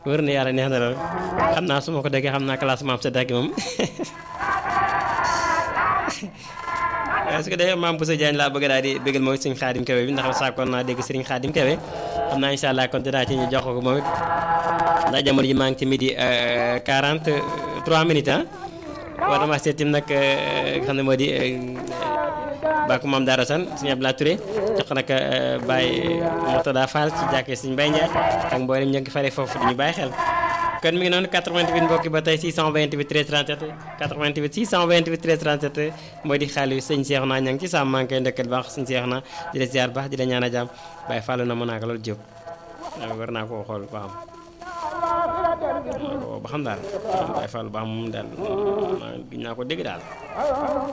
wër na yàlla neex na lool xam naa su ma ko déggee xam naa classe maam sa dagg moom su ko defee maam Boussa Diagne laa bëgg daal di bëggal mooy sëñ Xaadim Kebe bi ndax saakoon naa dégg sëriñ Xaadim Kebe xam naa incha allah kon dinaa ci ñu jox ko moom it ndax jamono ji maa ngi ci midi 43 minutes ah war na maa seet tim nag xam ne moo di bàkku maam Daara San sëñ Abdoulaye Touré jox ko nag Baye Mourtada Fall ci jàkkee sëñ Mbaye Ndiaye ak mboolem ñoo ngi faree foofu di ñu bàyyi xel kon mi ngi noonu 88 mbokki ba tey 628 13 37 88 628 13 37 mooy di xaalis sëñ Cheikh naa ña ngi ci sàmm maa ngi koy ndëkkal baax sëñ Cheikh naa di la ziar baax di la ñaan a jàmm Baye Fallou na mën naa ko loolu jóg war naa koo xool ba xam ba xam daal Baye Fallou ba xam moom daal giñ naa ko dégg daal